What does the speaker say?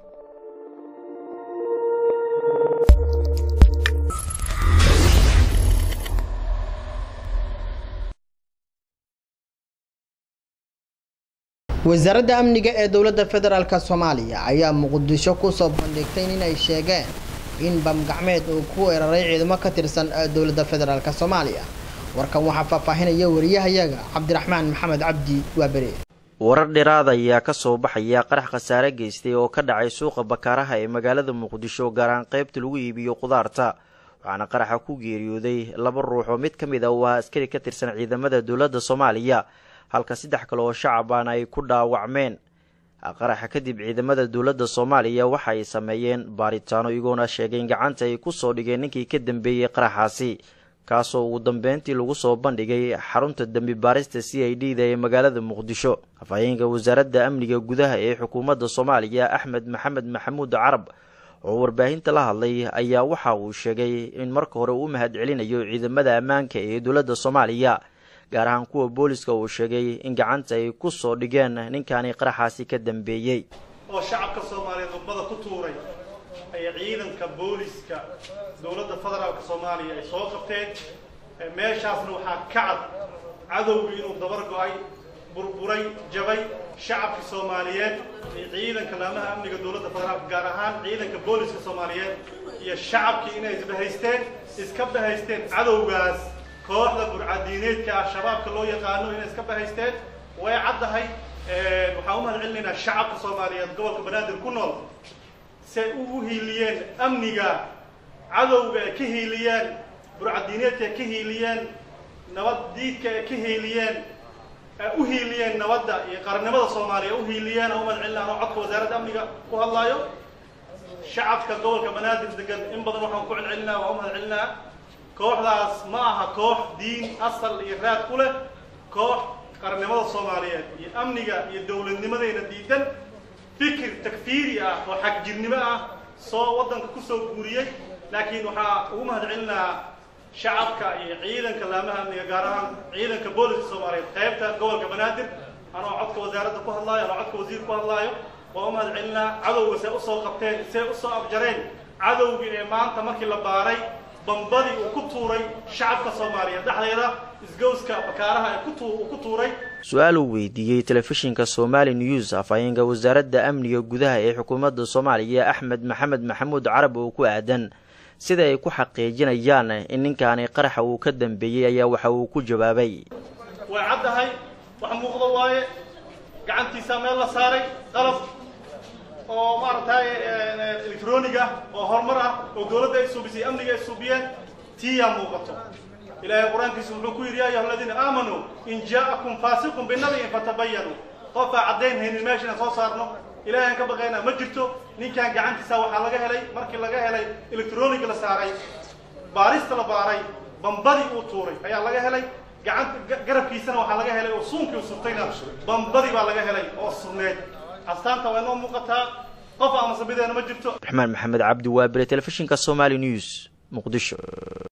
wasaaradda amniga ee dowladda federaalk soomaaliya ayaa muqdisho kusoo bandhigtay inay sheegeen in bamgacmeed uu ku weeraray ciidamo ka tirsan dowladda federaalk soomaaliya warkan waxaa faahfaahinaya wariyahayaga cabdiraxmaan maxamed cabdi waabere warar dheeraad ayaa ka soo baxaya qarax khasaare geystay oo ka dhacay suuqa bakaaraha ee magaalada muqdisho gaar ahaan qaybta lagu iibiyo qudaarta waxaana qaraxa ku geeriyooday laba ruux oo mid ka mid a uu ahaa askari ka tirsan ciidamada dowladda soomaaliya halka saddex kale oo shacabaan ay ku dhaawacmeen qaraxa kadib ciidamada dowladda soomaaliya waxa ay sameeyeen baaritaano iyagoona sheegeen gacanta ay kusoo dhigeen ninkii ka dambeeyey qaraxaasi kaasoo ugu dambeyntii lagu soo bandhigay xarunta dembi baarista c i d da ee magaalada muqdisho afhayeenka wasaaradda amniga gudaha ee xukuumadda soomaaliya axmed maxamed maxamuud carab oo warbaahinta la hadlay ayaa waxa uu sheegay in marka hore uu u mahad celinayo ciidamada ammaanka ee dowladda soomaaliya gaar ahaan kuwa booliska uu sheegay in gacanta ay ku soo dhigeen ninkaani qaraxaasi ka dambeeyey oo shacabka soomaaliyeed ummada ku tuuray ay ciidanka booliska dowladda federaalka soomaaliya ay soo qabteen meeshaasna waxaa ka cad cadowgii inuu dabar go-ay burburay jabay shacabkii soomaaliyeed iyo ciidanka laamaha amniga dowladda federaalka gaar ahaan ciidanka booliska soomaaliyeed iyo shacabkii inay isbahaysteen iska bahaysteen cadowgaas kooxda burcadiineedka ah shabaabka loo yaqaano inay iska bahaysteen way caddahay waxaan u mahad celinaynaa shacabka soomaaliyeed gobolka banaadir ku nool say u hiiliyeen amniga cadowga ay ka hiiliyeen burcadiineedka ay ka hiiliyeen nabad diidka ay ka hiiliyeen u hiiliyeen nabadda iyo qarannimada soomaaliya u hiiliyeen aan u mahad celinaa anoo codka wasaaradda amniga ku hadlaayo shacabka gobolka banaadir degan in badan waxaan ku celcelinaa waan u mahad celinaa kooxdaas ma aha koox diin asal iyo raad ku leh koox qarannimada soomaaliyeed iyo amniga iyo dowladnimadayna diidan fikir takfiiri ah oo xagjirnimo ah soo waddanka kusoo guuriyey laakiin waxaa ugu mahad celinaa shacabka iyo ciidanka laamaha amniga gaar ahaan ciidanka booliska soomaaliyeed qaybta gobolka banaadir anoo codka wasaaradda ku hadlaayo anoo codka wasiir ku hadlaayo waan u mahad celinaa cadowga see usoo qabteen see usoo abjareen cadowgii ee maanta markii la baaray bambadii uu ku tuuray shacabka soomaaliyeed dhexdeeda isgowska bakaaraha uu ku tuuray su-aal uu weydiiyey telefishinka somali news afhayeenka wasaaradda amniga gudaha ee xukuumadda soomaaliya axmed maxamed maxamuud carab oo ku aadan sida ay ku xaqiijinayaan in ninkaani qaraxa uu ka dambeeyey ayaa waxa uu ku jawaabay way caddahay wax muuqda waaye gacantiisa meel la saaray qalab oo maaragtay electronic ah oo horumar ah oo dowladda ay suubisay amniga ay suubiyeen tiyaa muuqato ilaahay qur-aankiisu wuxuu ku yidhi ya ayuha aladiina aamanuu in jaa'akum faasiqun binabiyin fatabayanuu qofaa caddayn haynin meesha inaan soo saarno ilahay aan ka baqaynaa ma jirto ninkan gacantiisa waxaa laga helay markii laga helay electronic la saaray baarista la baaray bambadii uu tuuray ayaa laga helay gacanta garabkiisana waxaa laga helay oo suunkii u surtayna bambadii baa laga helay oo surneed astaanta waa inoo muuqataa qof ama sabideena ma jirto raxmaan maxamed cabdi waabire telefishinka somali news muqdisho